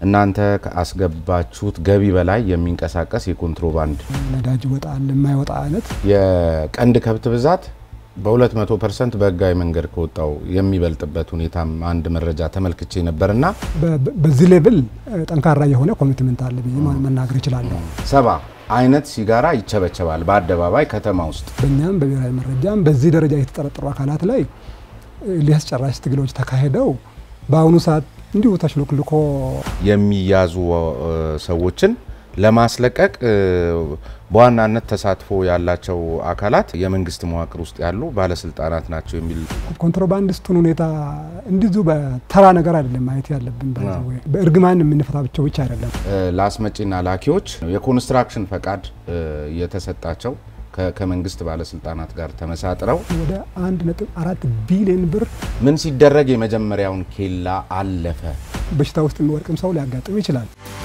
እናንተ ከአስገባችሁት ገቢ በላይ የሚንቀሳቀስ የኮንትሮባንድ ነዳጅ ይወጣል የማይወጣ አይነት የቀንድ ከብት ብዛት በ200 ፐርሰንት በህጋዊ መንገድ ከወጣው የሚበልጥበት ሁኔታም አንድ መረጃ ተመልክቼ ነበርና በዚህ ሌቭል ጠንካራ የሆነ ኮሚትመንት አለ ብዬ መናገር ይችላለሁ። ሰባ አይነት ሲጋራ ይቸበቸባል በአደባባይ ከተማ ውስጥ። በእኛም በብሔራዊ መረጃም በዚህ ደረጃ የተጠረጠሩ አካላት ላይ ሊያስጨራሽ ትግሎች ተካሂደው በአሁኑ ሰዓት እንዲሁ ተሽሎክልኮ የሚያዙ ሰዎችን ለማስለቀቅ በዋናነት ተሳትፎ ያላቸው አካላት የመንግስት መዋቅር ውስጥ ያሉ ባለስልጣናት ናቸው የሚል ኮንትሮባንዲስቱን ሁኔታ እንዲዙ በተራ ነገር አይደለም ማየት ያለብን። በእርግማን የምንፈታቸው ብቻ አይደለም። ለአስመጪና ላኪዎች የኮንስትራክሽን ፈቃድ የተሰጣቸው ከመንግስት ባለስልጣናት ጋር ተመሳጥረው ወደ አንድ ነጥብ አራት ቢሊዮን ብር ምን ሲደረግ የመጀመሪያውን ኬላ አለፈ። በሽታ ውስጥ የሚወድቅም ሰው ሊያጋጥም ይችላል።